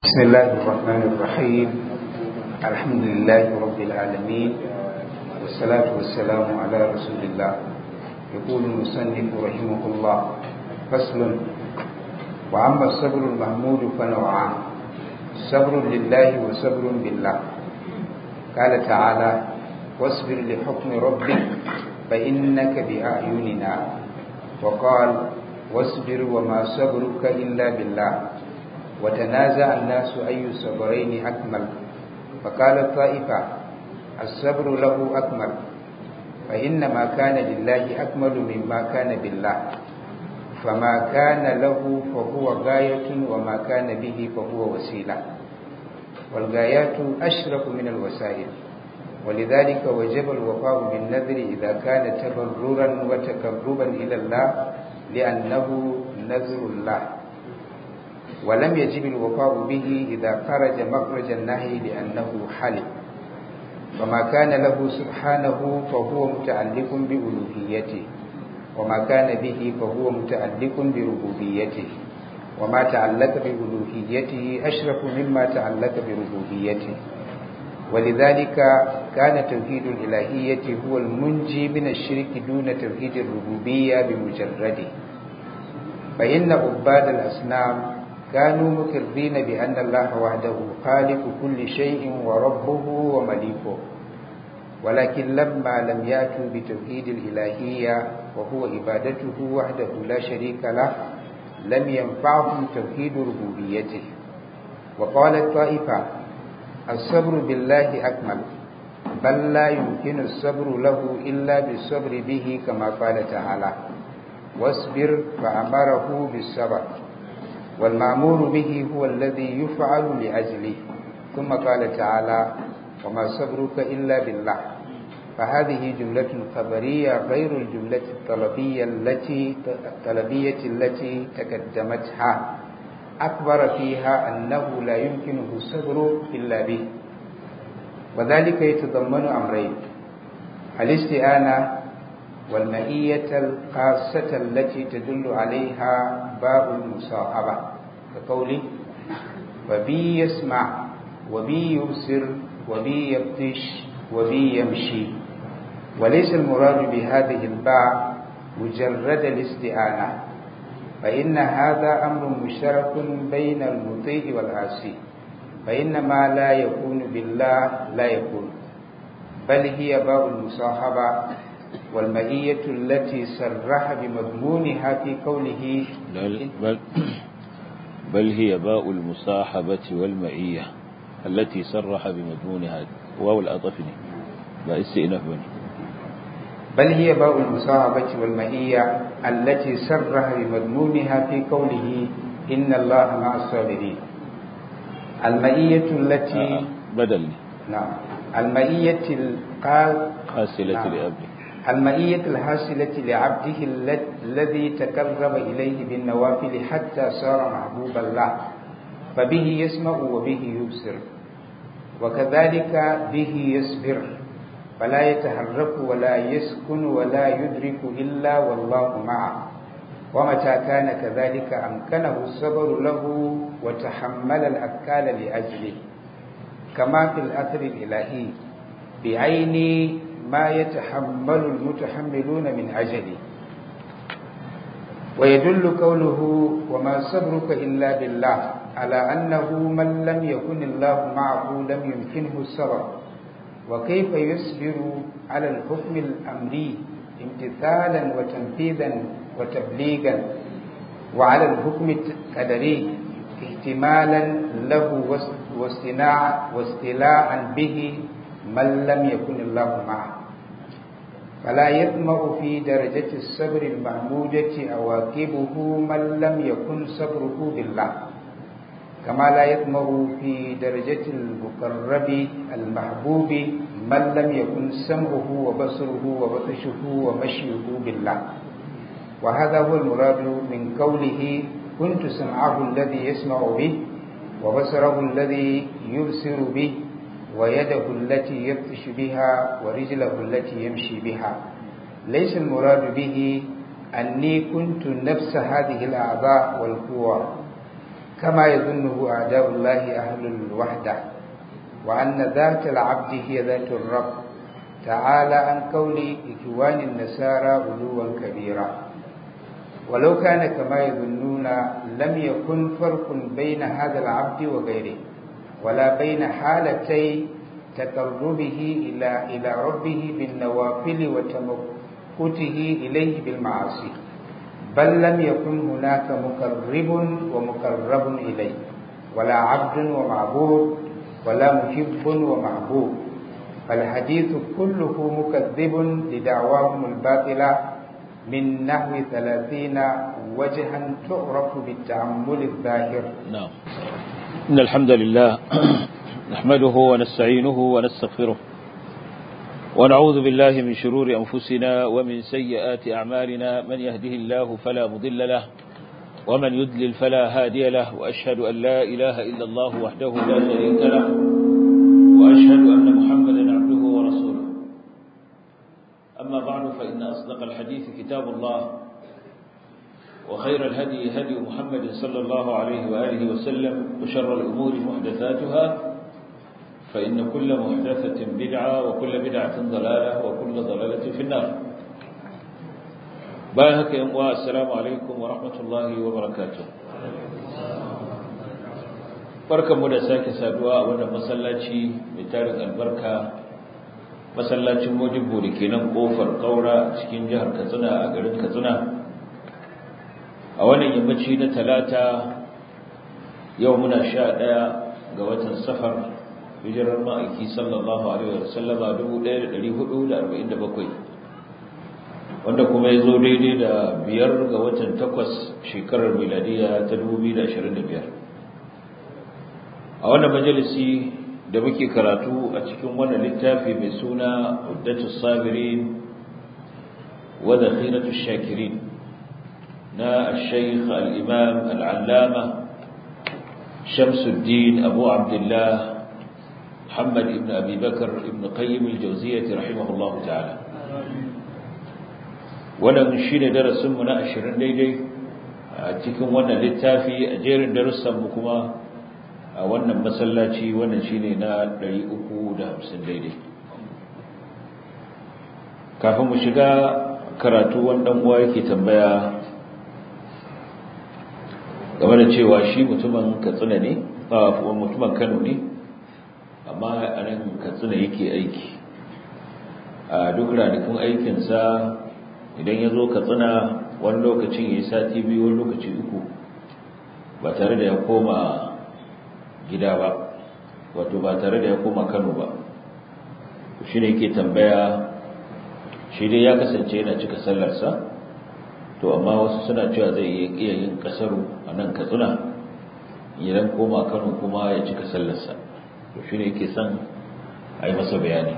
بسم الله الرحمن الرحيم الحمد لله رب العالمين والصلاة والسلام على رسول الله يقول المصنف رحمه الله فصل وأما الصبر المحمود فنوعان صبر لله وصبر بالله قال تعالى واصبر لحكم ربك فإنك بأعيننا وقال واصبر وما صبرك إلا بالله وتنازع الناس أي الصبرين أكمل فقال الطائفة الصبر له أكمل فإنما كان لله أكمل مما كان بالله فما كان له فهو غاية وما كان به فهو وسيلة والغايات أشرف من الوسائل ولذلك وجب الوفاء بالنذر إذا كان تبررا وتقربا إلى الله لأنه نذر الله ولم يجب الوفاء به إذا خرج مخرج النهي لأنه حلف وما كان له سبحانه فهو متعلق بألوهيته وما كان به فهو متعلق بربوبيته وما تعلق بألوهيته أشرف مما تعلق بربوبيته ولذلك كان توحيد الإلهية هو المنجي من الشرك دون توحيد الربوبية بمجرده فإن عباد الأصنام كانوا مقرين بأن الله وحده خالق كل شيء وربه ومليكه ولكن لما لم يأتوا بتوحيد الإلهية وهو عبادته وحده لا شريك له لم ينفعهم توحيد ربوبيته وقال الطائفة الصبر بالله أكمل بل لا يمكن الصبر له إلا بالصبر به كما قال تعالى واصبر فأمره بالصبر والمأمور به هو الذي يفعل لأجله ثم قال تعالى وما صبرك إلا بالله فهذه جملة خبرية غير الجملة الطلبية التي الطلبية التي تقدمتها أخبر فيها أنه لا يمكنه الصبر إلا به وذلك يتضمن أمرين الاستئانة والمئية الخاصة التي تدل عليها باب المصاحبة كقوله وبي يسمع وبي يبصر وبي يبطش وبي يمشي وليس المراد بهذه الباء مجرد الاستئانة فإن هذا أمر مشترك بين المطيع والعاصي فإن ما لا يكون بالله لا يكون بل هي باء المصاحبة والمئية التي صرح بمضمونها في قوله بل, بل هي باء المصاحبة والمئية التي صرح بمضمونها واو الأطفني باء استئناف بني بل هي باء المصاحبة والمئية التي صرح بمضمونها في قوله إن الله مع الصابرين المئية التي بدل نعم المئية القال حاصلة نعم. لأبي المئية الحاصلة لعبده الذي تقرب إليه بالنوافل حتى صار محبوب الله فبه يسمع وبه يبصر وكذلك به يصبر فلا يتحرك ولا يسكن ولا يدرك إلا والله معه ومتى كان كذلك أمكنه الصبر له وتحمل الأكال لأجله كما في الأثر الإلهي بعين ما يتحمل المتحملون من أجله ويدل قوله وما صبرك إلا بالله على أنه من لم يكن الله معه لم يمكنه الصبر وكيف يصبر على الحكم الأمري امتثالا وتنفيذا وتبليغا وعلى الحكم القدري احتمالا له واستناع واستلاعا به من لم يكن الله معه فلا يطمع في درجة الصبر المحمودة أواكبه من لم يكن صبره بالله كما لا يطمع في درجة المقرب المحبوب من لم يكن سمعه وبصره وبطشه ومشيه بالله وهذا هو المراد من قوله كنت سمعه الذي يسمع به وبصره الذي يبصر به ويده التي يبطش بها ورجله التي يمشي بها ليس المراد به أني كنت نفس هذه الأعضاء والقوى كما يظنه أعداء الله أهل الوحدة وأن ذات العبد هي ذات الرب تعالى عن قول إخوان النسارى علوا كبيرا ولو كان كما يظنون لم يكن فرق بين هذا العبد وغيره ولا بين حالتي تقربه إلى إلى ربه بالنوافل وتمكته إليه بالمعاصي بل لم يكن هناك مقرب ومقرب إليه ولا عبد ومعبود ولا محب ومحبوب فالحديث كله مكذب لدعواهم الباطلة من نحو ثلاثين وجها تعرف بالتعمل الظاهر نعم إن الحمد لله نحمده ونستعينه ونستغفره ونعوذ بالله من شرور أنفسنا ومن سيئات أعمالنا من يهده الله فلا مضل له ومن يدلل فلا هادي له وأشهد أن لا إله إلا الله وحده لا شريك له وأشهد أن محمدا عبده ورسوله أما بعد فإن أصدق الحديث كتاب الله وخير الهدي هدي محمد صلى الله عليه وآله وسلم وشر الأمور محدثاتها فإن كل محدثة بدعة وكل بدعة ضلالة وكل ضلالة في النار باهك يا السلام عليكم ورحمة الله وبركاته barkanmu da sake saduwa a wannan masallaci mai tarin albarka masallacin mojibbo da ke nan kofar kaura cikin jihar katsina a garin katsina a wannan yammaci na talata yau muna sha ɗaya ga watan safar hijirar ma'aiki sallallahu alaihi wa sallama 1447 wanda kuma ya zo daidai da biyar ga watan takwas shekarar miladiya ta 2025 a wannan majalisi da muke karatu a cikin wannan littafi mai suna uddatu sabirin wa dakhiratu shakirin na al-shaykh al-imam al-allama shamsuddin abu abdullah محمد ابن أبي بكر ابن قيم الجوزية رحمه الله تعالى wannan shine darasin mu na 20 daidai a cikin wannan littafi a jerin darussan mu kuma a wannan masallaci wannan shine na 350 daidai kafin mu shiga karatu wannan uwa yake tambaya game da cewa shi mutumin Katsina ne ba mutumin Kano ne amma a nan katsina yake aiki a duk ranakun aikinsa idan ya zo katsina wani lokacin ya yi sati biyu wani lokaci uku ba tare da ya koma gida ba wato ba tare da ya koma kano ba shi ne yake tambaya shi dai ya kasance yana cika sallarsa to amma wasu suna cewa zai iya yin kasaru a nan katsina idan koma kano kuma ya cika sallarsa to shi ne yake son a yi masa bayani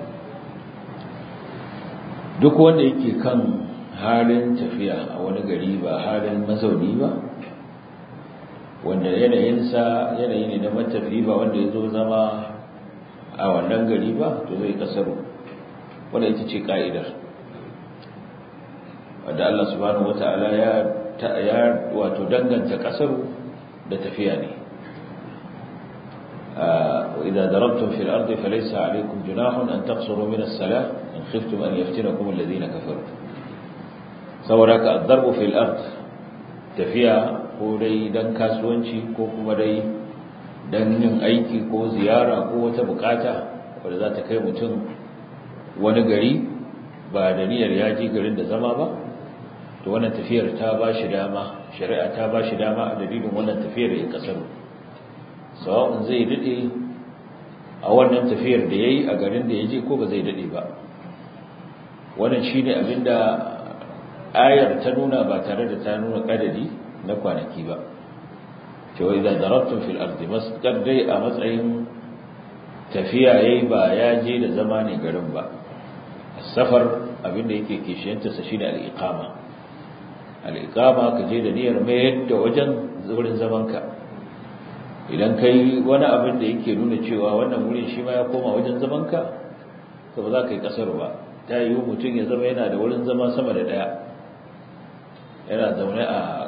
duk wanda yake kan halin tafiya a wani gari ba halin mazauni ba wanda yanayinsa yanayi ne na matafi ba wanda ya zo zama a wannan gari ba to zai kasaru wanda ita ce ka'idar wadda Allah subhanahu wata'ala ya wato danganta kasaru da tafiya ne وإذا ضربتم في الأرض فليس عليكم جناح أن تقصروا من الصلاة إن خفتم أن يفتنكم الذين كفروا سوراك الضرب في الأرض تفيا ko dai dan kasuwanci ko kuma dai dan yin aiki ko ziyara ko wata bukata wadda za ta kai mutum wani gari ba da niyyar ya je garin da zama ba to wannan tafiyar ta ba shi dama shari'a ta ba shi dama a dalilin wannan tafiyar ya kasaru sawa'un zai dade a wannan tafiyar da yayi a garin da yaje ko ba zai dade ba wannan shine abinda ayar ta nuna ba tare da ta nuna kadari na kwanaki ba cewa idan darabtum fil ardi masdar dai a matsayin tafiya yayi ba ya je da zama ne garin ba safar abinda yake kishiyanta sa shine al-iqama al-iqama ka je da niyyar mayar da wajen wurin zamanka idan kai wani abin da yake nuna cewa wannan wurin shi ma ya koma wajen zamanka to ba za ka yi kasar ba ta yi mutum ya zama yana da wurin zama sama da daya yana zaune a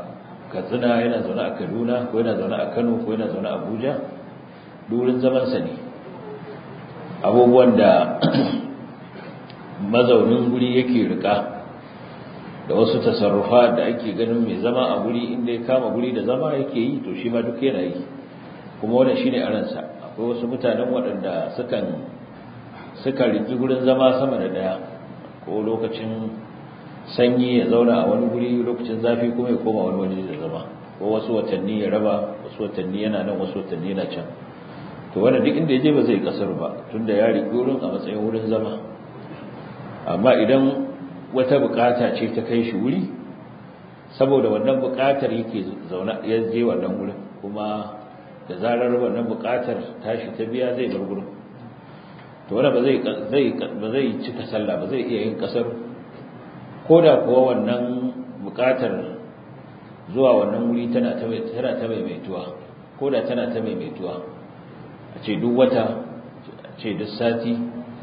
katsina yana zaune a kaduna ko yana zaune a kano ko yana zaune a abuja durin zamansa ne abubuwan da mazaunin guri yake rika da wasu tasarrufa da ake ganin mai zama a guri inda ya kama guri da zama yake yi to shi ma duk yana yi kuma wannan shine a ransa akwai wasu mutanen waɗanda sukan suka riki gurin zama sama da ɗaya ko lokacin sanyi ya zauna a wani guri lokacin zafi kuma ya koma wani waje da zama ko wasu watanni ya raba wasu watanni yana nan wasu watanni yana can to wanda duk inda ya je ba zai kasar ba tunda ya riƙe wurin a matsayin wurin zama amma idan wata bukata ce ta kai shi wuri saboda wannan bukatar yake zauna ya je wannan wurin kuma da zarar wannan bukatar tashi ta biya zai bar gurin to wanda ba zai zai ba zai cika sallah ba zai iya yin kasar koda kuwa wannan bukatar zuwa wannan wuri tana ta tana ta maimaituwa koda tana ta maimaituwa a ce duk wata a ce duk sati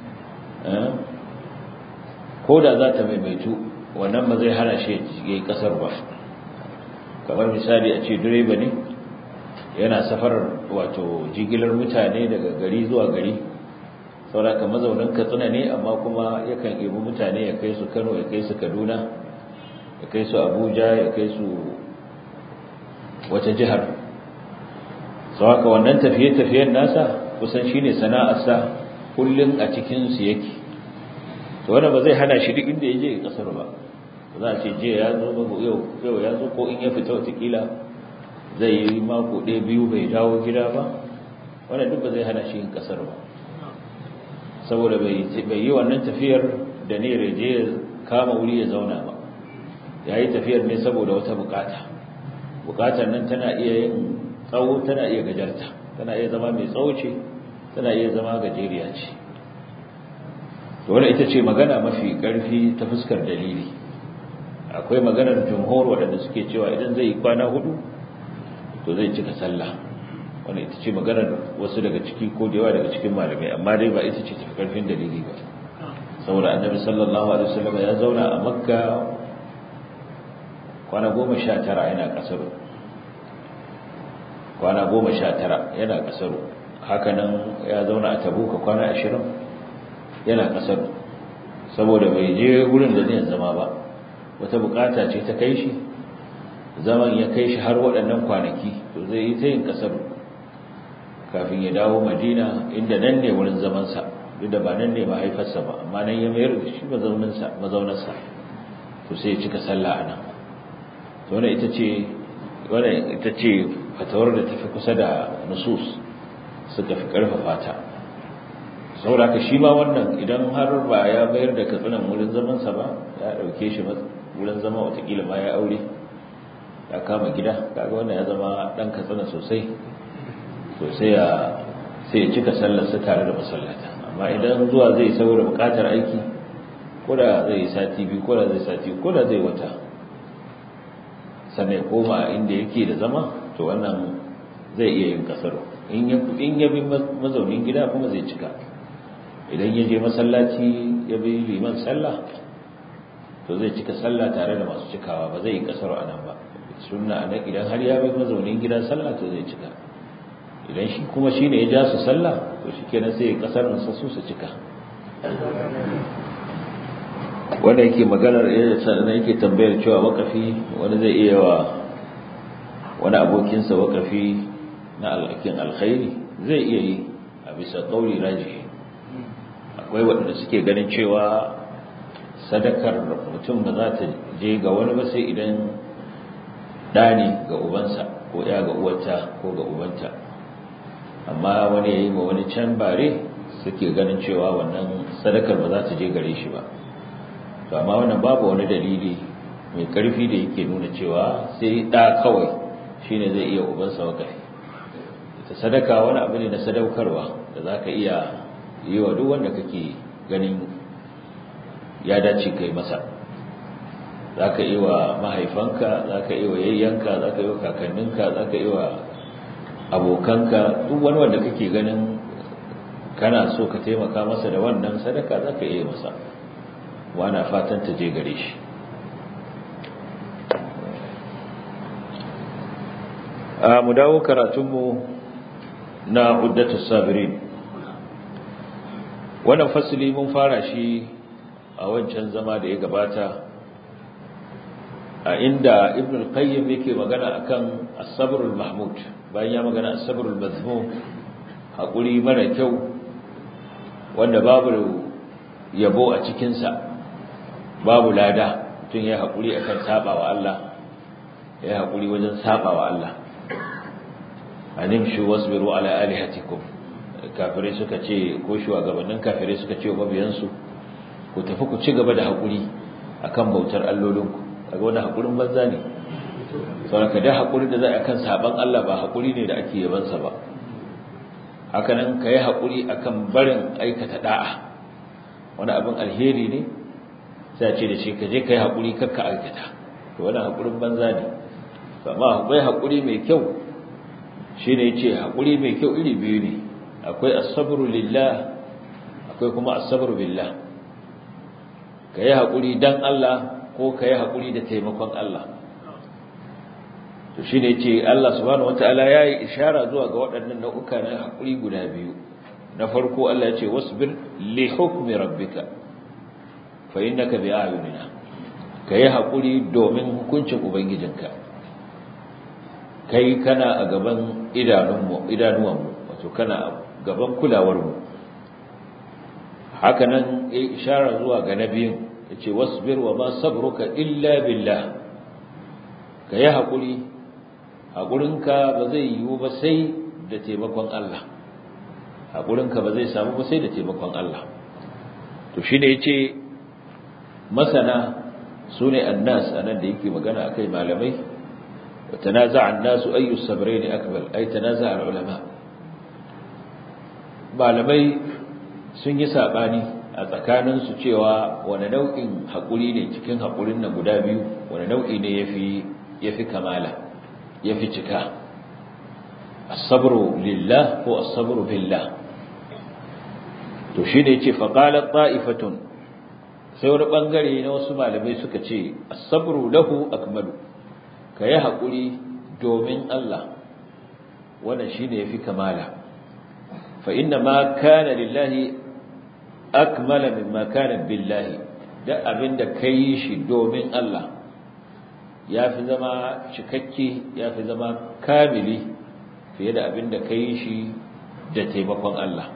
ko da za ta maimaitu wannan ba zai hana shi ya yi kasar ba kamar misali a ce direba ne yana safarar wato jigilar mutane daga gari zuwa gari sauraka mazaunin katsina ne amma kuma yakan ibi mutane ya kai su kano ya kai su kaduna ya kai su abuja ya kai su wata jihar sauraka wannan tafiye-tafiyen nasa kusan shine sana'arsa kullum a cikinsu yake to wannan ba zai hana shi duk inda ya je kasar ba za a ce je ya zo yau yau ya zo ko in ya fita watakila zai yi mako ɗaya biyu bai dawo gida ba wannan duk ba zai hana shi yin kasar ba saboda bai yi wannan tafiyar da ne reje ya kama wuri ya zauna ba ya yi tafiyar ne saboda wata bukata bukatar nan tana iya yin tsawo tana iya gajarta tana iya zama mai tsawo ce tana iya zama gajeriya ce wannan ita ce magana mafi ƙarfi ta fuskar dalili akwai maganar jumhur waɗanda suke cewa idan zai yi kwana hudu to zai cika sallah wannan ita ce maganar wasu daga ciki ko da yawa daga cikin malamai amma dai ba ita ce tafi ƙarfin dalili ba saboda annabi sallallahu alaihi wasallam ya zauna a makka kwana goma sha tara yana ƙasar kwana goma sha tara yana ƙasar hakanan ya zauna a tabuka kwana ashirin yana kasar saboda bai je gurin da zai zama ba wata bukata ce ta kai shi zaman ya kai shi har waɗannan kwanaki to zai yi ta yin kasar kafin ya dawo madina inda nan ne wurin zamansa duk da ba nan ne mahaifarsa ba amma nan ya mayar da shi mazaunarsa to sai ya cika sallah a nan to wannan ita ce wannan ita ce fatawar da tafi kusa da nusus suka fi karfafa ta sauraka shi ma wannan idan har ba ya bayar da katsinan wurin zamansa ba ya dauke shi wurin zama watakila ma ya aure ya kama gida kaga wannan ya zama dan katsina sosai to sai ya sai ya cika sallarsa tare da masallata amma idan zuwa zai saboda bukatar aiki ko da zai sati biyu ko da zai sati ko da zai wata sannan ya koma inda yake da zama to wannan zai iya yin kasar in ya bi mazaunin gida kuma zai cika idan ya je masallaci ya bi liman sallah to zai cika sallah tare da masu cikawa ba zai yi kasar a nan ba sunna nan idan har ya bi mazaunin gida sallah to zai cika idan shi kuma shi ne ya ja su sallah to shi kenan sai ya kasar nasa su su cika wanda yake maganar sannan yake tambayar cewa wakafi wani zai iya wa wani abokinsa wakafi na alhakin alkhairi zai iya yi a bisa ƙauri rajihi akwai waɗanda suke ganin cewa sadakar mutum ba za ta je ga wani ba sai idan ɗani ga ubansa ko ya ga uwata ko ga ubanta amma wani ya yi ma wani can bare suke ganin cewa wannan sadakar ba za ta je gare shi ba to amma wannan babu wani dalili mai ƙarfi da yake nuna cewa sai ɗa kawai shine zai iya ubansa wakafi ta sadaka wani abu ne na sadaukarwa da za ka iya yi wa duk wanda kake ganin ya dace kai masa za ka yi wa mahaifanka za ka yi wa yayyanka za ka yi wa kakanninka za ka yi wa abokanka duk wani wanda kake ganin kana so ka taimaka masa da wannan sadaka za ka iya masa wana fatan ta je gare shi a mu dawo karatunmu na uddatus sabirin wannan fasili mun fara shi a wancan zama da ya gabata a inda ibn al-qayyim yake magana akan as-sabrul mahmud bayan ya magana as-sabrul mazmum hakuri mara kyau wanda babu yabo a cikin sa babu lada tun ya hakuri akan sabawa Allah ya hakuri wajen sabawa Allah animshu wasbiru ala alihatikum kafirai suka ce ko shugabannin kafirai suka ce wa mabiyansu ku tafi ku ci gaba da hakuri akan bautar allolinku kaga wannan hakurin banza ne saboda da hakuri da za a kan saban Allah ba hakuri ne da ake yaban sa ba haka nan kai hakuri akan barin aikata da'a wani abin alheri ne sai a ce da shi ka je kai hakuri kakka aikata to wannan hakurin banza ne amma akwai hakuri mai kyau shine yace hakuri mai kyau iri biyu ne akwai as-sabru lillah akwai kuma as-sabru billah kai hakuri dan Allah ko ka yi haƙuri da taimakon Allah to shi ne ce Allah subhanahu wata'ala ya yi ishara zuwa ga waɗannan nau'uka na haƙuri guda biyu na farko Allah ya ce wasbir li hukmi rabbika fa innaka bi ayunina ka yi haƙuri domin hukuncin ubangijinka kai kana a gaban idanunmu idanuwanmu wato kana a gaban kulawarmu haka nan ya ishara zuwa ga nabiyin yace wasbir wa ma sabruka illa billah kai hakuri hakurinka ba zai yiwu ba sai da taimakon Allah hakurinka ba zai samu ba sai da taimakon Allah to shine yace masana sune annas anan da yake magana akai malamai watanaza'a an-nasu ayu sabrayn akbar ay tanaza'a al-ulama malamai sun yi sabani a tsakaninsu cewa wani nau'in haƙuri ne cikin haƙurin na guda biyu wani nau'i ne ya fi kamala ya fi cika asabru lillah ko asabru billah to shi ne ce faƙalar ta'ifatun sai wani ɓangare na wasu malamai suka ce asabru lahu akmalu ka yi haƙuri domin Allah wannan shi ne ya fi kamala fa inna ma kana lillahi akmala mimma kana billahi da abinda kai shi domin Allah yafi zama cikakke yafi zama kamili fiye da abinda kai shi da taimakon Allah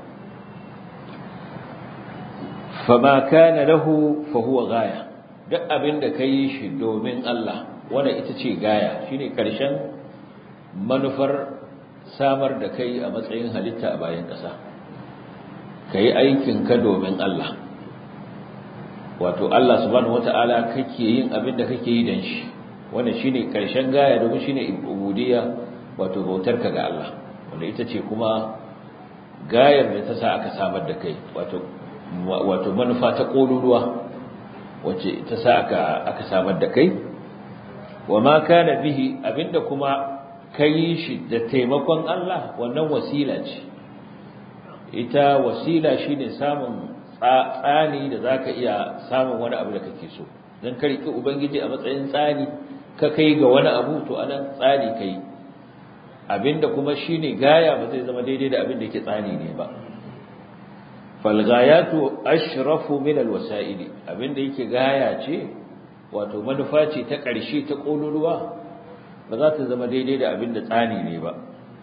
fama kana lahu fa huwa gaya duk abinda kai shi domin Allah wanda ita ce gaya shine karshen manufar samar da kai a matsayin halitta a bayan ƙasa ka yi aikinka domin Allah wato Allah subhanahu wata'ala kake yin abin da kake yi don shi wannan shine karshen gaya domin shine ubudiyya wato bautarka ga Allah wanda ita ce kuma gayar da ta sa aka samar da kai wato wato manufa ta kololuwa wacce ta sa aka aka samar da kai wa ma kana bihi abinda kuma kai shi da taimakon Allah wannan wasila ce ita wasila shine samun tsani da zaka iya samun wani abu da kake so dan ka riki ubangiji a matsayin tsani ka kai ga wani abu to anan tsani kai abinda kuma shine gaya ba zai zama daidai da abinda yake tsani ne ba fal ghayatu ashrafu min al wasaili abinda yake gaya ce wato manufa ce ta ƙarshe ta kololuwa ba za ta zama daidai da abinda tsani ne ba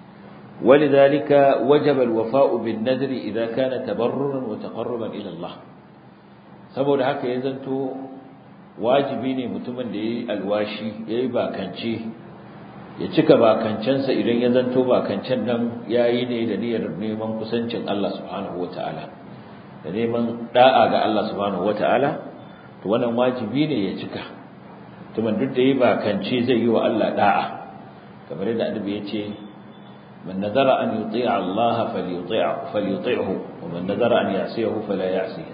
ولذلك وجب الوفاء بالنذر إذا كان تبررا وتقربا إلى الله saboda haka ya zanto wajibi ne mutumin da yayi alwashi yayi bakance ya cika bakancensa idan ya zanto bakancen nan yayi ne da niyyar neman kusancin Allah subhanahu wataala da neman da'a ga Allah subhanahu wataala to wannan wajibi ne ya cika mutumin duk da yayi bakance zai yi wa Allah da'a kamar yadda annabi ya ce من نذر أن يطيع الله فليطيع فليطيعه ومن نذر أن يعصيه فلا يعصيه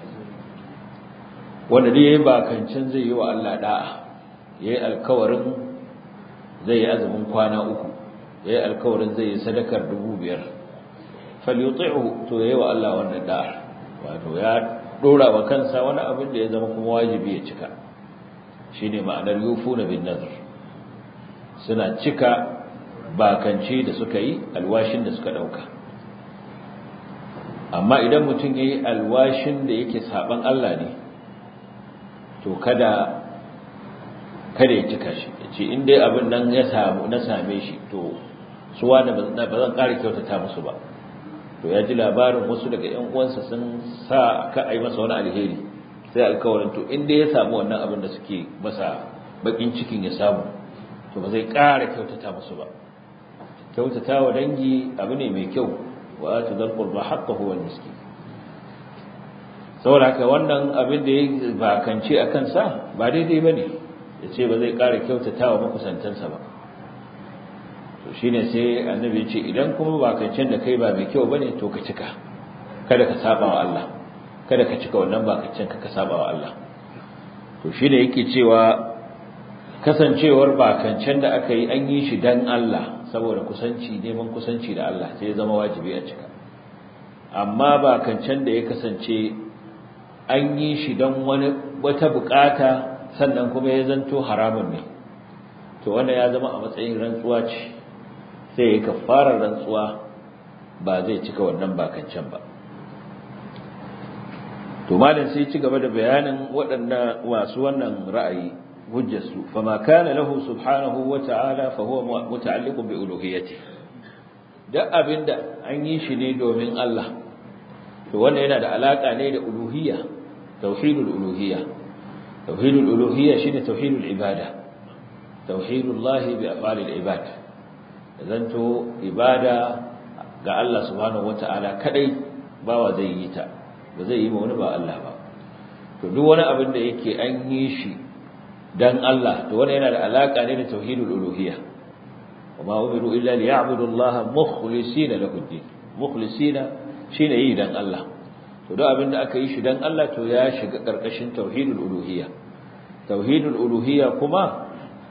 wanda dai yayi bakancin zai yi wa Allah da'a yayi alkawarin zai yi azumin kwana uku yayi alkawarin zai yi sadakar dubu biyar falyuti'hu to yayi wa Allah wannan da'a wato ya dora wa kansa wani abin da ya zama kuma wajibi ya cika shine ma'anar yufuna bin nadr suna cika bakance da suka yi alwashin da suka dauka amma idan mutum yayi alwashin da yake saban Allah ne to kada kada ya cika shi yace in dai abin nan ya samu na same shi to su wani ba zan ƙara kyautata musu ba to ya ji labarin wasu daga ƴan uwansa sun sa ka ai masa wani alheri sai alkawarin to in dai ya samu wannan abin da suke masa bakin cikin ya samu to ba zai ƙara kyautata musu ba kyautata wa dangi abu ne mai kyau wa atu dal qurba haqqahu wal miskin saboda haka wannan abin da ya bakance a kansa ba daidai bane ya ce ba zai ƙara kyautata wa makusantansa ba to shine sai annabi ya ce idan kuma bakancen da kai ba mai kyau bane to ka cika kada ka saba wa Allah kada ka cika wannan bakancen ka ka saba wa Allah to shine yake cewa kasancewar bakancen da aka yi an yi shi dan Allah saboda kusanci neman kusanci da Allah sai ya zama wajibi a cika amma bakancen da ya kasance an yi shi don wani wata bukata sannan kuma ya zanto haramun ne to wanda ya zama a matsayin rantsuwa ce sai ya kafarar rantsuwa ba zai cika wannan bakancen ba to malam sai ci gaba da bayanin waɗannan masu wannan ra'ayi hujjarsu fama kana lahu subhanahu wa ta'ala fa huwa muta'alliqun bi uluhiyyati duk abinda an yi shi ne domin Allah to wannan yana da alaka ne da uluhiyya tauhidul uluhiyya tauhidul uluhiyya shine tauhidul ibada tauhidullahi bi af'alil ibad zanto ibada ga Allah subhanahu wata'ala kadai bawa zai yi ta ba zai yi ma wani ba Allah ba to duk wani abin da yake an yi shi dan Allah to wannan yana da alaka ne da tauhidul uluhiyya wama umiru illa liya'budu Allah mukhlisina lahu ad-din mukhlisina shine yi dan Allah to duk abin da aka yi shi dan Allah to ya shiga karkashin tauhidul uluhiyya tauhidul uluhiyya kuma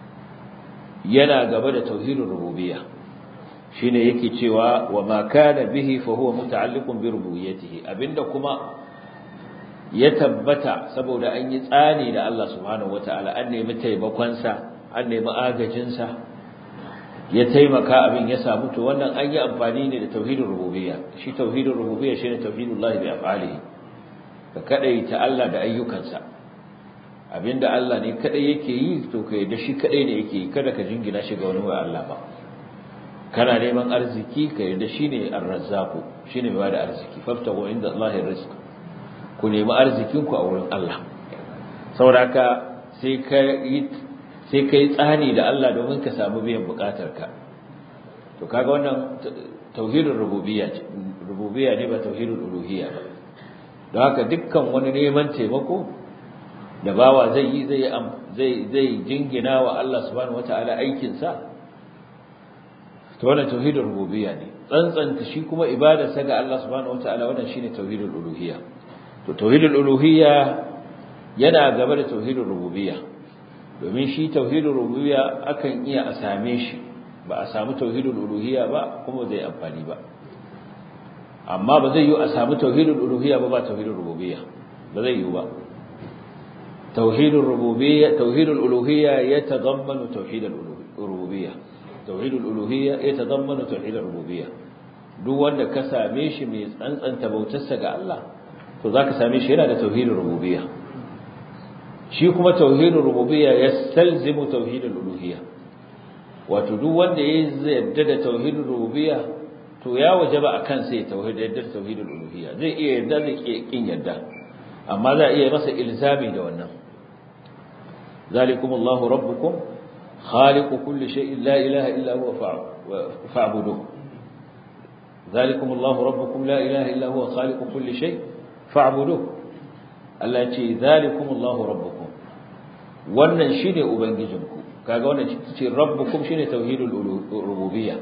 yana gaba da tauhidul rububiyya shine yake cewa wa ma kana bihi fa huwa muta'alliqun bi rububiyyatihi abinda kuma ya tabbata saboda an yi tsani da Allah subhanahu wataala an nemi taimakon sa an nemi agajin sa ya taimaka abin ya samu to wannan an yi amfani ne da tauhidul rububiyya shi tauhidul rububiyya shine tauhidullahi bi af'alihi ka kadaita Allah da ayyukansa abinda Allah ne kadai yake yi to kai da shi kadai ne yake yi kada ka jingina shi ga wani wa Allah ba kana neman arziki ka yarda shine ar-razzaqu shine mai bada arziki faftahu inda Allah rizq ku nemi arzikin ku a wurin Allah saboda sai ka yi sai kai tsani da Allah domin ka samu biyan bukatarka to kaga wannan tauhidul rububiyya ce rububiyya ne ba tauhidul uluhiyya ba don haka dukkan wani neman taimako da bawa zai yi zai zai zai jingina wa Allah subhanahu wataala aikin sa to wannan tauhidul rububiyya ne tsantsanta shi kuma ibadarsa ga Allah subhanahu wataala wannan shine tauhidul uluhiyya to tauhidul uluhiyya yana gaba da tauhidul rububiyya domin shi tauhidul rububiyya akan iya a same shi ba a samu tauhidul uluhiyya ba kuma zai amfani ba amma ba zai yi a samu tauhidul uluhiyya ba ba tauhidul rububiyya ba zai yi ba tauhidul rububiyya tauhidul uluhiyya yatadammanu tauhidul rububiyya tauhidul uluhiyya yatadammanu tauhidul rububiyya duk wanda ka same shi mai tsantsanta bautarsa ga Allah to zaka same shi yana da tauhidul rububiyya shi kuma tauhidul rububiyya yastalzimu tauhidul uluhiyya wato duk wanda ya yarda da tauhidul rububiyya to ya wajaba akan sai tauhid yarda da tauhidul uluhiyya zai iya yarda zai kin yarda amma za iya masa ilzami da wannan zalikumullahu rabbukum khaliqu kulli shay'in la ilaha illa huwa fa'buduhu zalikumullahu rabbukum la ilaha illa huwa khaliqu kulli shay fa'buduhu Allah ya ce zalikumullahu rabbukum wannan shine ubangijinku kaga wannan ce rabbukum shine tauhidul rububiyya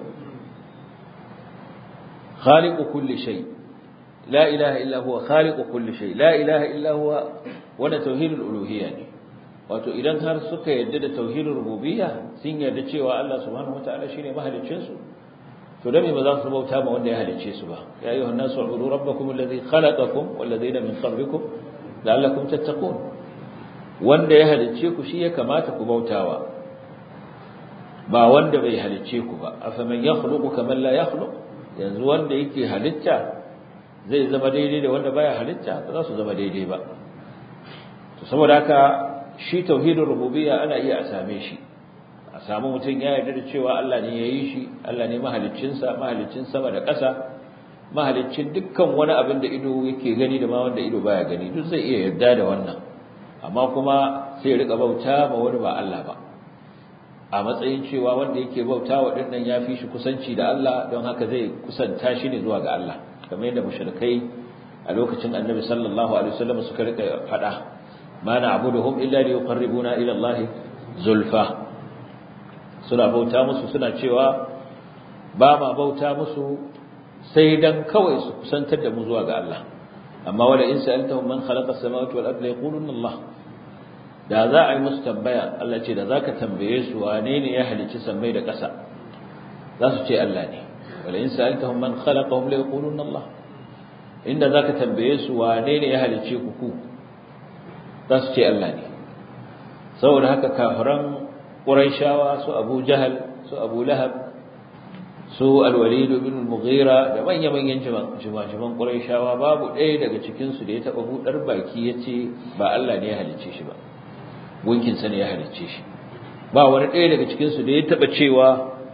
khaliqu kulli shay la ilaha illa huwa khaliqu kulli shay la ilaha illa huwa wannan tauhidul uluhiyya ne wato idan har suka yarda da tauhidul rububiyya sun yarda cewa Allah subhanahu wataala shine mahaliccin su to dan me ba za su bauta ma wanda ya halicce su ba ya ayyuhan nasu ubudu rabbakum alladhi khalaqakum wal ladina min qablikum la'allakum tattaqun wanda ya halicce ku shi ya kamata ku bautawa ba wanda bai halicce ku ba afaman yakhluqu kaman la yakhluq yanzu wanda yake halitta zai zama daidai da wanda baya halitta ba za su zama daidai ba to saboda haka shi tauhidin rububiyya ana iya a same shi a samu mutum ya yarda da cewa Allah ne ya yi shi Allah ne mahaliccinsa mahaliccin sama da ƙasa mahaliccin dukkan wani abin da ido yake gani da ma wanda ido baya gani duk zai iya yarda da wannan amma kuma sai ya rika bauta ma wani ba Allah ba a matsayin cewa wanda yake bauta wa dinnan ya fi shi kusanci da Allah don haka zai kusanta shi ne zuwa ga Allah kamar yadda mushrikai a lokacin Annabi sallallahu alaihi wasallam suka rika fada ma na'buduhum illa liyuqarribuna ila Allah zulfa suna bauta musu suna cewa ba ma bauta musu sai dan kawai su kusantar da mu zuwa ga Allah amma wala in sa'altahum man khalaqa as-samawati wal arda yaquluna Allah da za a yi musu tambaya Allah ce da zaka tambaye su wane ne ya halicci sammai da ƙasa za su ce Allah ne wala in sa'altahum man khalaqahum la yaquluna Allah inda zaka tambaye su wane ne ya halicce ku ku za su ce Allah ne saboda haka kafiran Qurayshawa su Abu Jahal su Abu Lahab su Al-Walid ibn Al-Mughira da manya-manyan jimajiman Qurayshawa babu ɗaya daga cikin su da ya taba budar baki yace ba Allah ne ya halicce shi ba gunkin sa ne ya halicce shi ba wani ɗaya daga cikin su da ya taba cewa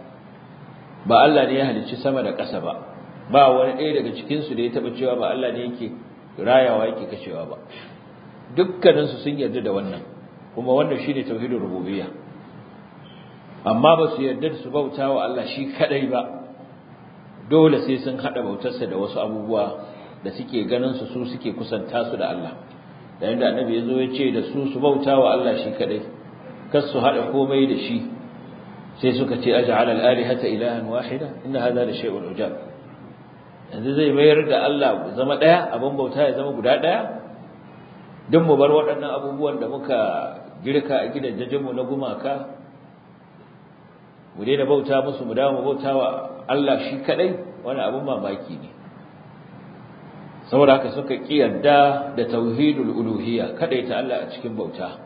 ba Allah ne ya halicci sama da ƙasa ba ba wani ɗaya daga cikin su da ya taba cewa ba Allah ne yake rayawa yake kashewa ba dukkanin su sun yarda da wannan kuma wannan shine tauhidin rububiyya amma ba su yarda su bauta wa Allah shi kadai ba dole sai sun hada bautarsa da wasu abubuwa da suke ganin su su suke kusanta su da Allah da yanda annabi yazo ya ce da su su bauta wa Allah shi kadai kar su hada komai da shi sai suka ce aj'al al-alihata ilahan wahida inna hadha la shay'un ujab yanzu zai mayar da Allah zama daya abin bauta ya zama guda daya duk mu bar waɗannan abubuwan da muka girka a gidajenmu na gumaka mu daina bauta musu mu dawo mu bauta wa Allah shi kadai wani abun mamaki ne saboda haka suka kiyarda da tauhidul uluhiyya kadaita Allah a cikin bauta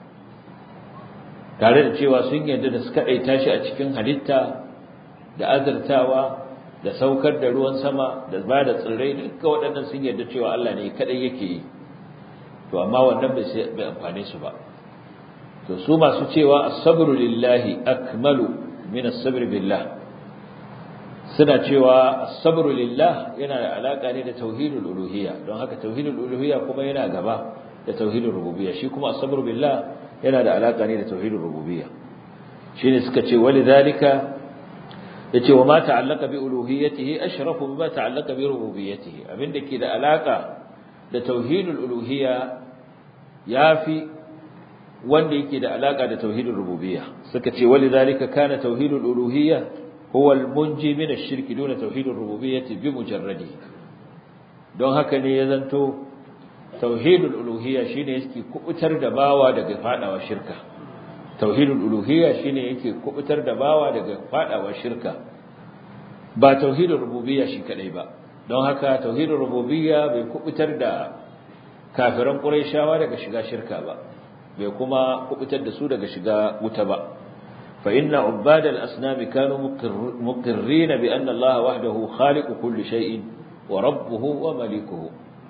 tare da cewa sun yarda da su kadaita shi a cikin halitta da azartawa da saukar da ruwan sama da ba da tsirrai duka waɗannan sun yarda cewa Allah ne kadai yake yi to amma wannan bai amfane su ba to su masu cewa as-sabru lillahi akmalu min as-sabr billah suna cewa as-sabru lillah yana da alaka ne da tauhidul uluhiyya don haka tauhidul uluhiyya kuma yana gaba da tauhidul rububiyya shi kuma as-sabru billah yana da alaka ne da tauhidul rububiyya shine suka ce walidhalika yace wa ma ta'allaka bi uluhiyyatihi ashrafu bima ta'allaka bi rububiyyatihi abinda ke da alaka da tauhidul uluhiyya yafi wanda yake da alaka da tauhidul rububiyya suka ce walidhalika kana tauhidul uluhiyya huwa al-munji min ash-shirk duna tauhidur rububiyyati bi mujarradi don haka ne ya zanto tauhidul uluhiyya shine yake kubutar da bawa daga fadawa shirka tauhidul uluhiyya shine yake kubutar da bawa daga fadawa shirka ba tauhidul rububiyya shi kadai ba don haka tauhidul rububiyya bai kubutar da kafiran quraishawa daga shiga shirka ba bai kuma kubutar da su daga shiga wuta ba fa inna ubad al-asnam kanu muqirrin bi anna Allah wahdahu khaliq kulli shay'in wa rabbuhu wa malikuhu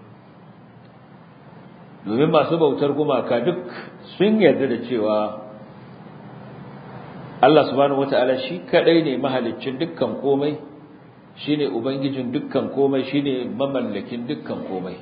domin masu bautar gumaka duk sun yarda da cewa Allah subhanahu wata'ala shi kadai ne mahaliccin dukkan komai shine ubangijin dukkan komai shine mamallakin dukkan komai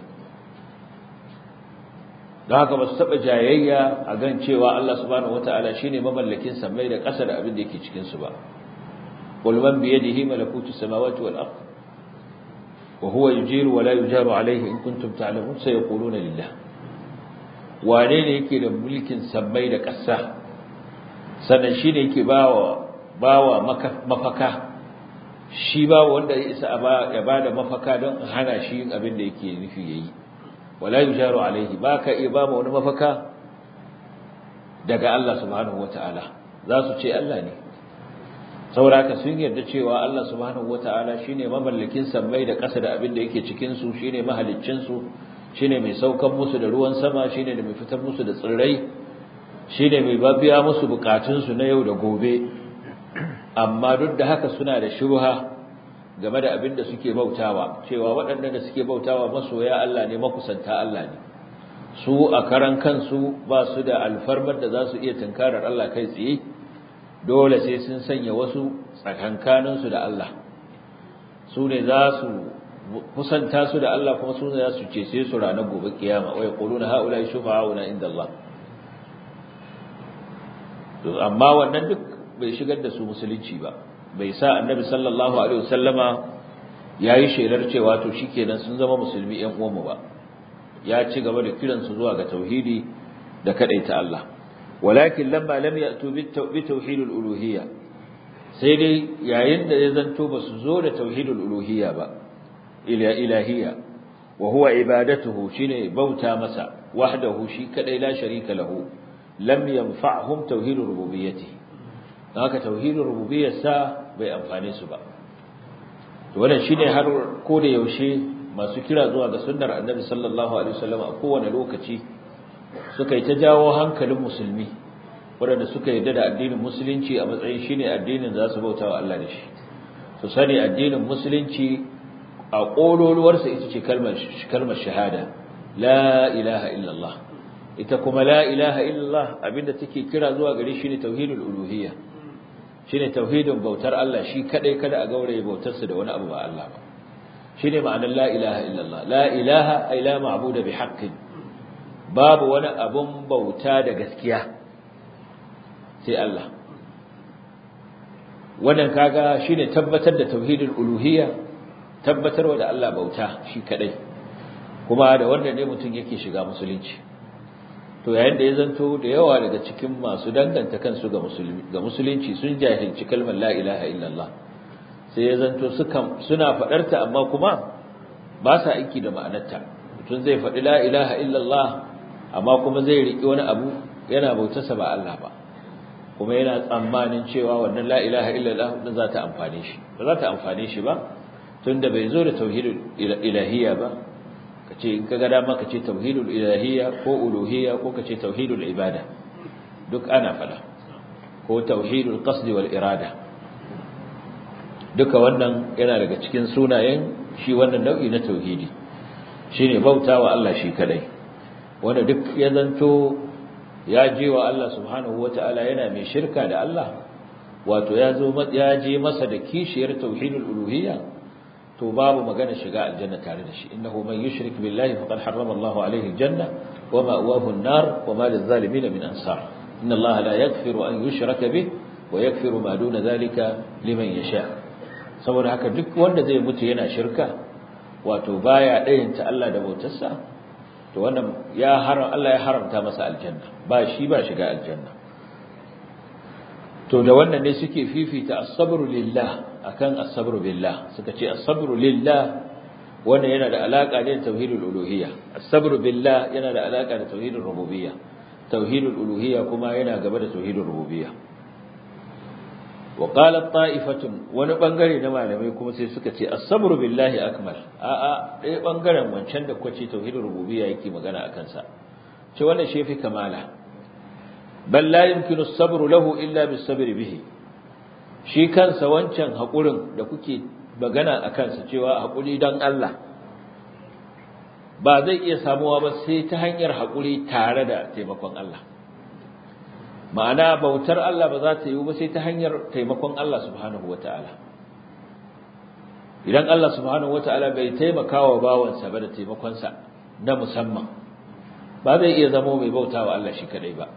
don haka ba su taɓa jayayya a gan cewa Allah subhanahu wata'ala shine mamallakin samai da ƙasa da abin da yake cikin su ba qul man bi yadihi malakutu samawati wal ard wa huwa yujiru wa la yujaru alayhi in kuntum ta'lamun sayaquluna lillah wane ne yake da mulkin samai da ƙasa sannan shine yake bawa bawa mafaka shi ba wanda ya isa ya bada mafaka don hana shi yin abin da yake nufi yayi wala yujaru alaihi baka iya ba wani mafaka daga Allah subhanahu wataala za su ce Allah ne sauraka sun yarda cewa Allah subhanahu wataala shine mamallakin sammai da ƙasa da abin da yake cikin su shine mahaliccin su shine mai saukan musu da ruwan sama shine da mai fitar musu da tsirrai shine mai babiya musu bukatun su na yau da gobe amma duk da haka suna da shubha game da abin da suke bautawa cewa waɗannan da suke bautawa masoya Allah ne makusanta Allah ne su a karan kansu ba su da alfarmar da za su iya tunkarar Allah kai tsaye dole sai sun sanya wasu tsakankaninsu da Allah su ne za su kusanta su da Allah kuma su ne za su cece su ranar gobe kiyama wa yaquluna haula shufa'auna inda Allah to amma wannan duk bai shigar da su musulunci ba bai sa annabi sallallahu alaihi wasallama yayi shelar cewa to shikenan sun zama musulmi ƴan uwanmu ba ya ci gaba da kiransu zuwa ga tauhidi da kadaita Allah walakin lamma lam ya'tu bi tauhidul uluhiyya sai dai yayin da ya zanto ba su zo da tauhidul uluhiyya ba ila ilahiyya wa huwa ibadatuhu shine bauta masa wahdahu shi kadai la sharika lahu lam yanfa'hum tauhidur rububiyyati haka tauhidur rububiyyarsa bai amfane su ba to wannan shine har ko da yaushe masu kira zuwa ga sunnar annabi sallallahu alaihi wasallam a kowane lokaci suka yi ta jawo hankalin musulmi waɗanda suka yarda da addinin musulunci a matsayin shine addinin za su bauta wa Allah da shi su sani addinin musulunci a ƙololuwarsa ita ce kalmar shahada la ilaha illallah ita kuma la ilaha illallah abinda take kira zuwa gare shi ne tauhidul uluhiyya shine tauhidin bautar Allah shi kadai kada a gauraye bautarsa da wani abu ba Allah ba shine ma'anar la ilaha illallah la ilaha ay la ma'budu bi haqqin babu wani abun bauta da gaskiya sai Allah wannan kaga shine tabbatar da tauhidul uluhiyya tabbatarwa da Allah bauta shi kadai kuma da wannan ne mutum yake shiga musulunci to yayin da ya zanto da yawa daga cikin masu danganta kansu ga musulmi ga musulunci sun jahilci kalmar la ilaha illallah sai ya zanto sukan suna fadarta amma kuma ba sa aiki da ma'anarta mutum zai faɗi la ilaha illallah amma kuma zai riki wani abu yana bautarsa ba Allah ba kuma yana tsammanin cewa wannan la ilaha illallah din za ta amfane shi ba za ta amfane shi ba tunda bai zo da tauhidul ilahiyya ba kace in kaga dama kace tauhidul ilahiyya ko uluhiyya ko kace tauhidul ibada duk ana fada ko tauhidul qasd wal irada duka wannan yana daga cikin sunayen shi wannan nau'i na tauhidi shine bautawa Allah shi kadai wanda duk ya zanto ya je wa Allah subhanahu wataala yana mai shirka da Allah wato ya zo ya je masa da kishiyar tauhidul uluhiyya to babu magana shiga aljanna tare da shi innahu man yushrik billahi faqad harrama Allah alayhi aljanna wa ma'wahu an-nar wa ma lil-zalimin min ansar inna Allah la yaghfiru an yushraka bih wa yaghfiru ma duna dhalika liman yasha saboda haka duk wanda zai mutu yana shirka wato baya dayanta Allah da bautarsa to wannan ya haram Allah ya haramta masa aljanna ba shi ba shiga aljanna to da wannan ne suke fifita as-sabru lillah akan as-sabru billah suka ce as-sabru lillah wannan yana da alaka ne da tauhidul uluhiyya as-sabru billah yana da alaka da tauhidul rububiyya tauhidul uluhiyya kuma yana gaba da tauhidul rububiyya wa qalat ta'ifatun wani bangare na malamai kuma sai suka ce as-sabru billahi akmal a a dai bangaren wancan da kuka ce tauhidul rububiyya yake magana akan sa ce wannan shi fi kamala bal la yumkinu as-sabru lahu illa bis-sabri bihi shi kansa wancan haƙurin da kuke magana a kansa cewa haƙuri don Allah ba zai iya samuwa ba sai ta hanyar haƙuri tare da taimakon Allah ma'ana bautar Allah ba za ta yi ba sai ta hanyar taimakon Allah subhanahu wata'ala idan Allah subhanahu wata'ala bai taimaka wa bawansa ba da taimakonsa na musamman ba zai iya zama mai bautawa Allah shi kadai ba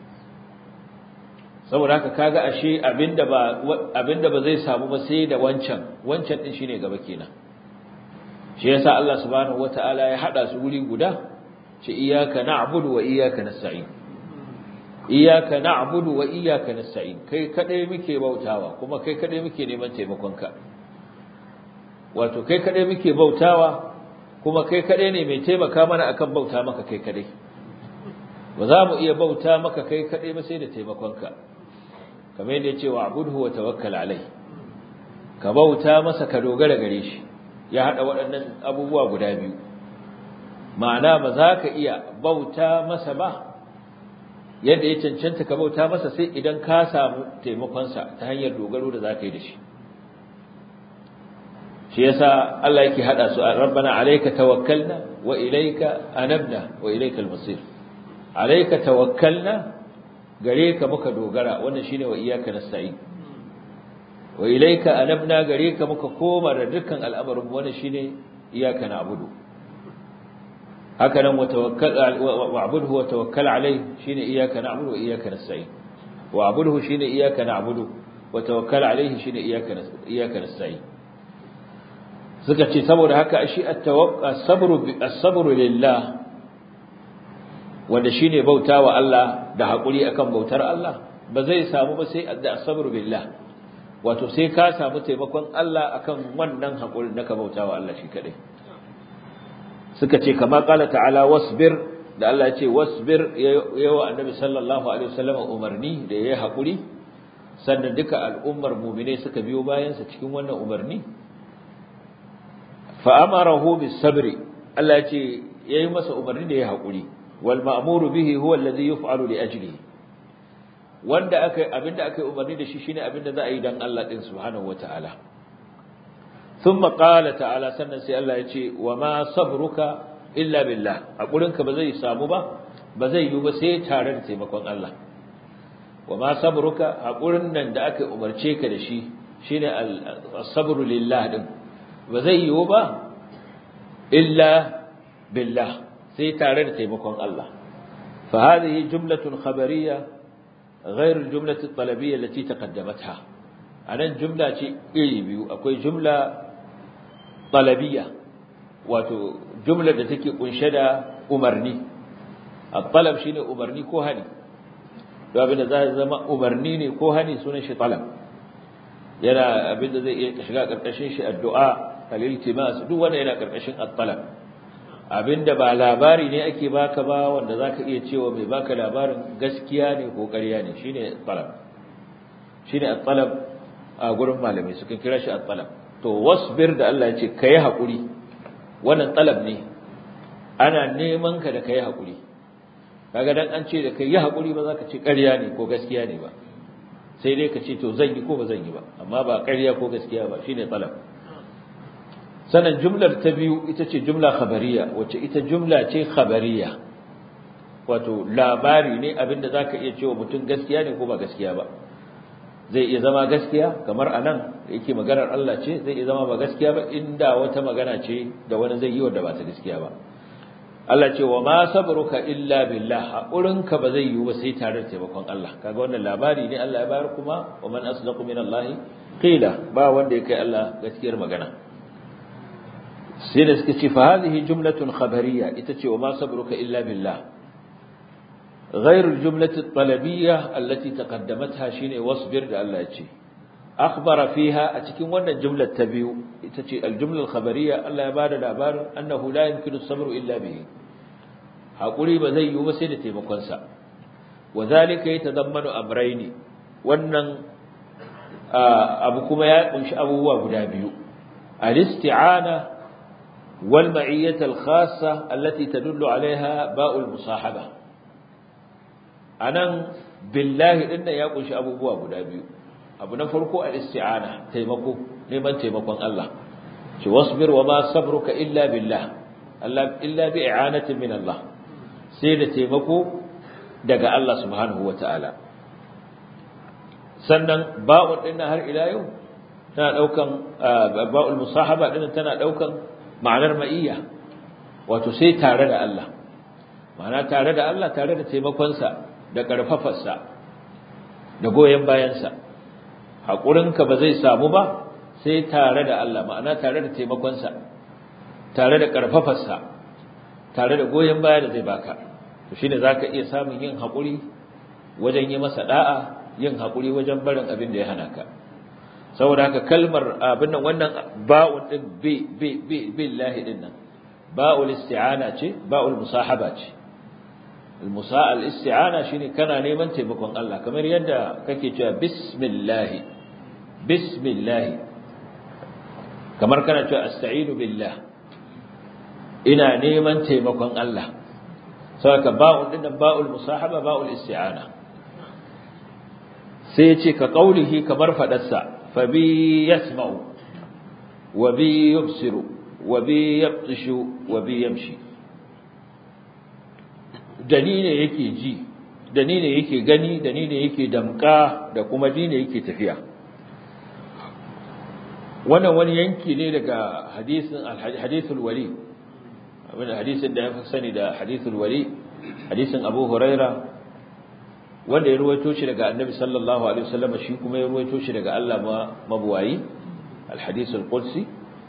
saboda haka kaga ashe abinda ba abinda ba zai samu ba sai da wancan wancan din shine gaba kenan shi yasa Allah subhanahu wataala ya hada su guri guda ce iyyaka na'budu wa iyyaka nasta'in iyyaka na'budu wa iyyaka nasta'in kai kadai muke bautawa kuma kai kadai muke neman taimakonka wato kai kadai muke bautawa kuma kai kadai ne mai taimaka mana akan bauta maka kai kadai ba za mu iya bauta maka kai kadai ba sai da taimakonka kamar yadda ya ce wa abudhu wa tawakkal alai ka bauta masa ka dogara gare shi ya hada waɗannan abubuwa guda biyu ma'ana ba za ka iya bauta masa ba yadda ya cancanta ka bauta masa sai idan ka samu taimakonsa ta hanyar dogaro da za ka yi da shi shi yasa Allah yake hada su rabbana alayka tawakkalna wa ilayka anabna wa ilayka al-masir alayka tawakkalna gare ka muka dogara wannan shine wa iyyaka nasta'in wa ilayka anabna gare ka muka koma da dukkan al'amarin wannan shine iyyaka na'budu haka nan wa tawakkal wa'budhu wa tawakkal alayhi shine iyyaka na'budu wa iyyaka nasta'in wa'budhu shine iyyaka na'budu wa tawakkal alayhi shine iyyaka iyyaka nasta'in suka ce saboda haka shi as-sabru as-sabru lillah wanda shine bautawa Allah da hakuri akan bautar Allah ba zai samu ba sai da as-sabru billah wato sai ka samu taimakon Allah akan wannan hakurin da ka bautawa Allah shi kadai suka ce kama qala ta'ala wasbir da Allah ya ce wasbir yawa annabi sallallahu alaihi wasallam umarni da yayi hakuri sannan duka al'ummar mu'mine suka biyo bayan sa cikin wannan umarni fa'amarahu bis sabri Allah ya ce yayi masa umarni da ya haƙuri wal ma'muru bihi huwa alladhi yuf'alu li ajlihi wanda aka abinda aka umarni da shi shine abinda za a yi dan Allah din subhanahu wataala thumma qala ta'ala sannan sai Allah ya ce wa ma sabruka illa billah haƙurinka ba zai samu ba ba zai yi ba sai tare da taimakon Allah wa ma sabruka haƙurin nan da aka umarce ka da shi shine as-sabru lillah din ba zai yiwu ba illa billah sai tare da taimakon Allah fa hadhihi jumlatun khabariyya غير الجملة الطلبية التي تقدمتها anan jumla ce iri biyu akwai jumla talabiyya wato jumlar da take kunshe da umarni at-talab shine umarni ko hani don abinda za zama umarni ne ko hani sunan shi talab yana abinda zai iya shiga karkashin shi addu'a al-iltimas duk wanda yana karkashin at-talab abinda ba labari ne ake baka ba wanda zaka iya cewa mai baka labarin gaskiya ne ko ƙarya ne shine talab shine at-talab a gurin malamai suka kira shi at-talab to wasbir da Allah ya ce kai hakuri wannan talab ne ana neman ka da kai hakuri kaga dan an ce da kai yi hakuri ba zaka ce ƙarya ne ko gaskiya ne ba sai dai ka ce to zan yi ko ba zan yi ba amma ba ƙarya ko gaskiya ba shine talab sannan jumlar ta biyu ita ce jumla khabariya wacce ita jumla ce khabariya wato labari ne abinda zaka iya cewa mutum gaskiya ne ko ba gaskiya ba zai iya zama gaskiya kamar anan yake maganar Allah ce zai iya zama ba gaskiya ba inda wata magana ce da wani zai yi wanda ba ta gaskiya ba Allah ce wa ma sabruka illa billah haƙurinka ba zai yiwu ba sai tare da taimakon Allah kaga wannan labari ne Allah ya bayar kuma wa man asdaqu min Allah qila ba wanda ya kai Allah gaskiyar magana sai da suka ce fa hadhihi jumlatun khabariyya ita ce wa ma sabruka illa billah غير الجملة الطلبية التي تقدمتها شيني واصبر ده الله يجي أخبر فيها أتكين وانا الجملة تبيو الجملة الخبرية الله يبار الأبار أنه لا يمكن الصبر إلا به هقولي بذي وسيلتي مقنسا وذلك يتضمن أمرين وانا أبو كما يقنش أبو وابنابيو الاستعانة والمعية الخاصة التي تدل عليها باء المصاحبة anan billahi din nan ya kunshi abubuwa guda biyu abu na farko al-isti'ana taimako neman taimakon Allah shi wasbir wa ma sabruka illa billah Allah illa bi i'anatin min Allah sai da taimako daga Allah subhanahu wata'ala sannan ba'u din har ila yau tana daukan ba'ul musahaba din tana daukan ma'anar ma'iyya wato sai tare da Allah ma'ana tare da Allah tare da taimakonsa da ƙarfafarsa da goyon bayansa haƙurinka ba zai samu ba sai tare da Allah ma'ana tare da taimakonsa tare da ƙarfafarsa tare da goyon baya da zai baka to shine zaka iya samun yin haƙuri wajen yi masa da'a yin haƙuri wajen barin abin da ya hana ka saboda haka kalmar abin nan wannan ba'un din bi bi bi billahi din nan ba'ul isti'ana ce ba'ul musahaba ce المساء الاستعانة شيني كان نيمان تيمكون الله كما يدى كاكي جاء بسم الله بسم الله كما كان جاء استعين بالله إنا نيمان تيمكون الله saboda ba'un din ba'ul musahaba ba'ul isti'ana sai ya ce ka qaulihi kamar fadarsa fa bi yasma'u wa bi yubsiru wa bi yabtishu wa bi yamshi dani ne yake ji dani ne yake gani dani ne yake damka da kuma dini yake tafiya wannan wani yanki ne daga hadisin hadithul wali abin hadisin da ya fi sani da hadithul wali hadisin Abu Huraira wanda ya ruwaito shi daga Annabi sallallahu alaihi wasallam shi kuma ya ruwaito shi daga Allah mabuwayi al-hadith al-qudsi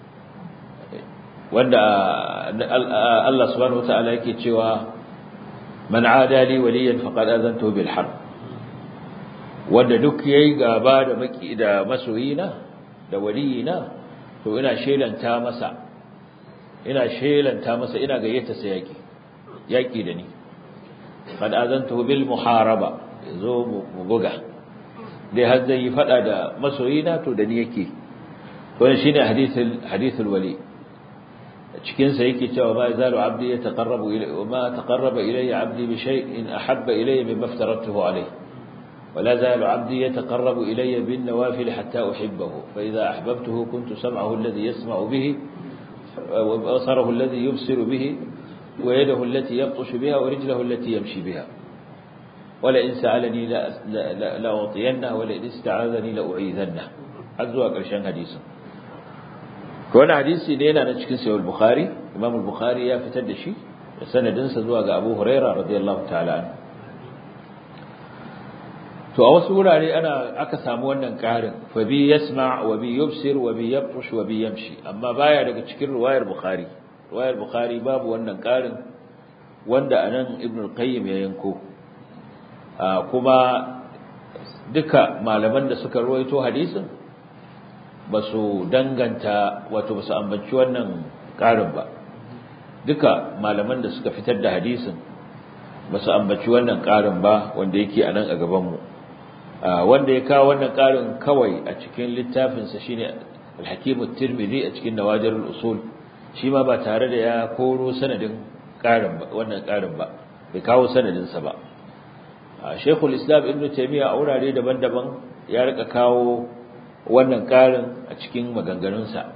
wanda Allah subhanahu wataala yake cewa man aada li waliyan faqad azantu bil harb wanda duk yayi gaba da maki da masoyina da waliyina to ina shelanta masa ina shelanta masa ina gayyata sa yaki yaki da ni qad azantu bil muharaba yazo mu buga dai har zai fada da masoyina to da ni yake to shine hadithul hadithul wali cikin sa yake cewa ma zalu abdi yataqarrabu ilayya wa ma taqarraba ilayya abdi bi shay'in ahabba ilayya mimma aftaratuhu alayhi ولا زال عبدي يتقرب إلي بالنوافل حتى أحبه فإذا أحببته كنت سمعه الذي يسمع به وبصره الذي يبصر به ويده التي يبطش بها ورجله التي يمشي بها ولئن سألني لأعطينه ولئن استعاذني لأعيذنه عزوا قرشان حديثا كون حديثي لينا نشكن سيو البخاري إمام البخاري يا فتدشي سنة دنسة زواج أبو هريرة رضي الله تعالى عنه to a wasu wurare ana aka samu wannan karin fa bi yasma wa bi yubsir wa bi yabtush wa bi yamshi amma baya daga cikin riwayar bukhari riwayar bukhari babu wannan karin wanda anan ibn al-qayyim ya yanko kuma duka malaman da suka ruwaito hadisin basu danganta wato basu ambaci wannan karin ba duka malaman da suka fitar da hadisin basu ambaci wannan karin ba wanda yake anan a gaban mu wanda ya kawo wannan karin kawai a cikin littafinsa shine al-Hakim at-Tirmidhi a cikin Nawajir al-Usul shi ma ba tare da ya koro sanadin karin ba wannan karin ba bai kawo sanadin sa ba Sheikhul Islam Ibn Taymiyyah a wurare daban-daban ya rika kawo wannan karin a cikin maganganun sa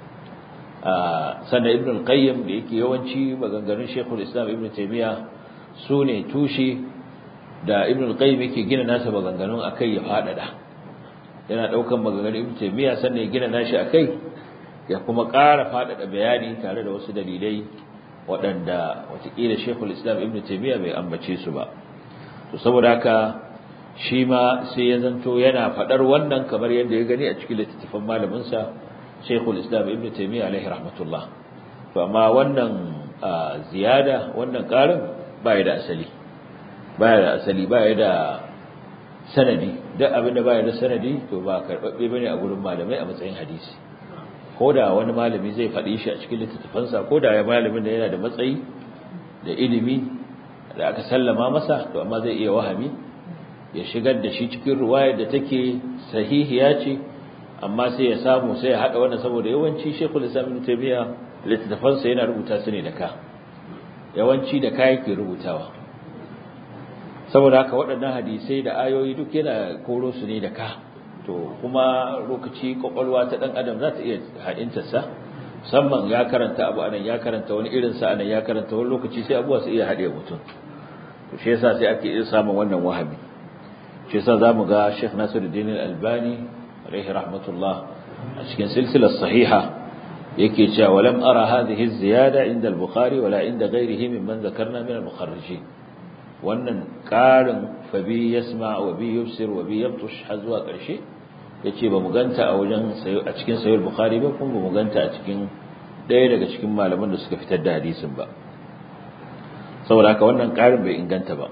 sannan Ibn al-Qayyim da yake yawanci maganganun Sheikhul Islam Ibn Taymiyyah sune tushe da ibn al-qayyim yake gina nasa maganganun akai ya fadada yana daukan maganganun ibn taymiya sannan ya gina nashi akai ya kuma ƙara fadada bayani tare da wasu dalilai waɗanda watakila shekul islam ibn taymiya bai ambace su ba to saboda haka shi ma sai ya zanto yana fadar wannan kamar yadda ya gani a cikin littattafan malamin sa shekul islam ibn taymiya alaihi rahmatullah to amma wannan ziyada wannan ƙarin ba da asali baya da asali baya da sanadi duk abin da baya da sanadi to ba karbabbe bane a gurin malamai a matsayin hadisi koda wani malami zai faɗi shi a cikin littattafansa koda ya malamin da yana da matsayi da ilimi da aka sallama masa to amma zai iya wahami ya shigar da shi cikin ruwayar da take sahihiya ce amma sai ya samu sai ya hada wannan saboda yawanci Sheikhul Islam Ibn Taymiyyah littattafansa yana rubuta su ne da ka yawanci da ka yake rubutawa saboda haka waɗannan hadisai da ayoyi duk yana koro su ne da ka to kuma lokaci kwakwalwa ta ɗan adam za ta iya haɗintarsa musamman ya karanta abu anan ya karanta wani irinsa anan ya karanta wani lokaci sai abuwa su iya haɗe mutum to shi yasa sai ake iya samun wannan wahabi shi yasa zamu ga Sheikh Nasiruddin Al-Albani alaihi rahmatullah a cikin silsilar sahiha yake cewa walam ara hadhihi az-ziyada inda al-Bukhari wala inda ghayrihi mimman dhakarna min al-mukharrijin wannan ƙarin fabi yasma wa bi yubsir wa bi yabtush har zuwa ƙarshe yace ba mu ganta a wajen a cikin sahih bukhari ba kuma ba mu ganta a cikin ɗaya daga cikin malaman da suka fitar da hadisin ba saboda haka wannan ƙarin bai inganta ba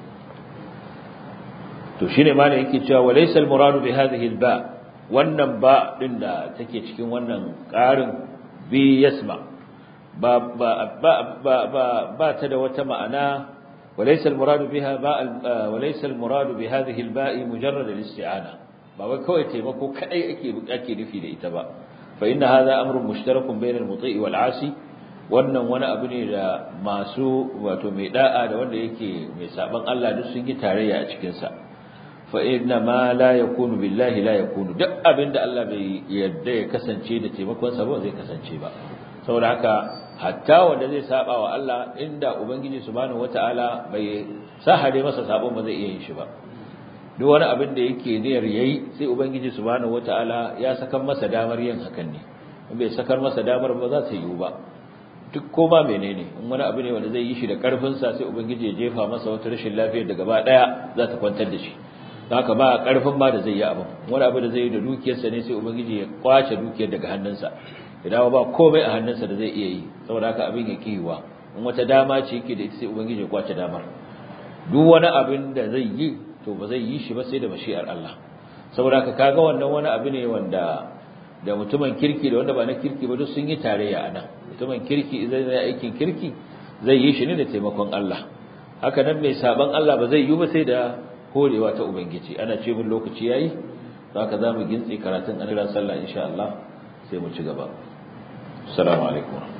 to shine malam yake cewa walaysa al-muradu bi hadhihi al-ba wannan ba din da take cikin wannan ƙarin bi yasma ba ba ba ba ba ta da wata ma'ana وليس المراد بها باء وليس المراد بهذه الباء مجرد الاستعانه ba wai kawai taimako kadai ake ake nufi da ita ba fa inna hadha amrun mushtarakun bayna al-muti' wal 'asi wannan wani abu ne da masu wato mai da'a da wanda yake mai saban Allah duk sun yi tarayya a cikin sa fa inna ma la yakunu billahi la yakunu duk abinda Allah bai yarda ya kasance da taimakon sa ba zai kasance ba saboda haka hatta wanda zai saba wa Allah inda ubangiji subhanahu wataala bai sahare masa sabon ba zai iya yin shi ba duk wani abin da yake niyyar yayi sai ubangiji subhanahu wataala ya sakar masa damar yin hakan ne in bai sakar masa damar ba za ta yiwu ba duk koma menene in wani abu ne wanda zai yi shi da karfin sa sai ubangiji ya jefa masa wata rashin lafiyar da gaba daya za ta kwantar da shi haka ba karfin ba da zai yi abin wani abu da zai yi da dukiyarsa ne sai ubangiji ya kwace dukiyar daga hannunsa ya dawo ba komai a hannunsa da zai iya yi saboda haka abin ya kiwa in wata dama ce yake da ita sai ubangiji ya kwace damar duk wani abin da zai yi to ba zai yi shi ba sai da mashi'ar Allah saboda haka kaga wannan wani abu ne wanda da mutumin kirki da wanda ba na kirki ba duk sun yi tarayya a nan mutumin kirki idan zai aikin kirki zai yi shi ne da taimakon Allah haka nan mai saban Allah ba zai yi ba sai da horewa ta ubangiji ana ce mun lokaci yayi haka zamu gintsi karatun an sallah insha Allah sai mu ci gaba assalamu alaikum